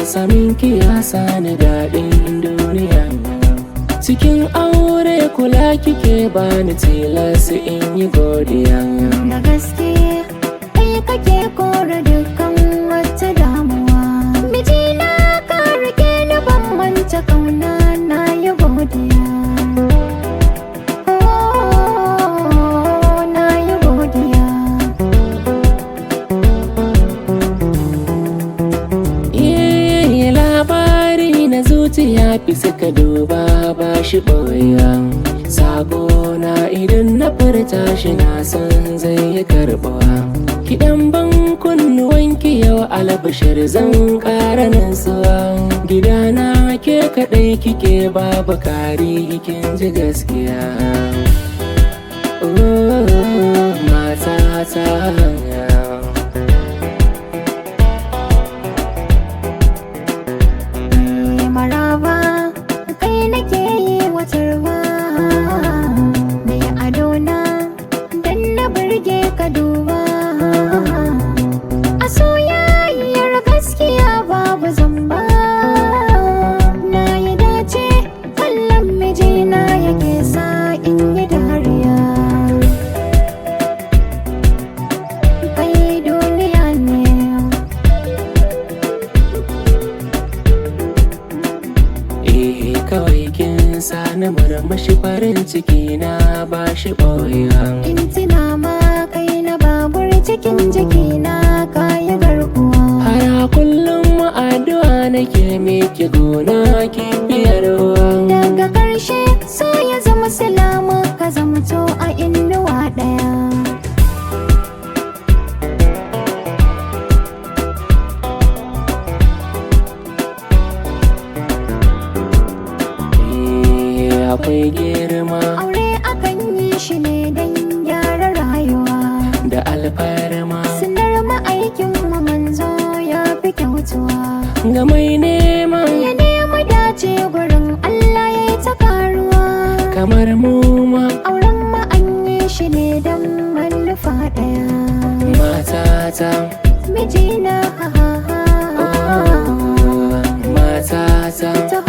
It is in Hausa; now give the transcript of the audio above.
samin ki ya sani daɗin duniya cikin aure kula kike bani tilas in yi godiya da gaske kai kake kore dukkan wata damuwa mijina ka rike ni ban manta kauna na yi godiya Oh, na yi godiya Iyaye labari na zuciya fi suka duba ba shi ɓoya Sako na idan na furta shi na san zai yi karɓuwa Kiɗan ban kunnuwanki yau albashir zan ƙara nasuwa Gidana ke kaɗai kike babu kari kin ji gaskiya Oh, matata Eh, maraba kai nake yi watarwa mai adona dan na burge ka duba a soyayyar gaskiya babu zamba na yi dace kallon mijina yake sa in yi dariya kai duniya ne Eh kawai kin sani murmushi farin ciki na ba shi ɓoyewa In tuna ma kai na babur cikin jikina kayi garkuwa Har kullum addu'a nake miki gona ki biyarwa Daga ƙarshe so ya zama salama ka zamto a inuwa ɗaya Eh akwai girma Aure akan yi shi ne don gyara rayuwa da alfarma Sinar ma'aikin mu manzo ya fi kyautuwa ga mai nema Ya nemi dace gurin Allah ya yi ta karuwa kamar mu ma Auren ma an yi shi ne don manufa ɗaya matata mijina ha ha ha oh, matata ta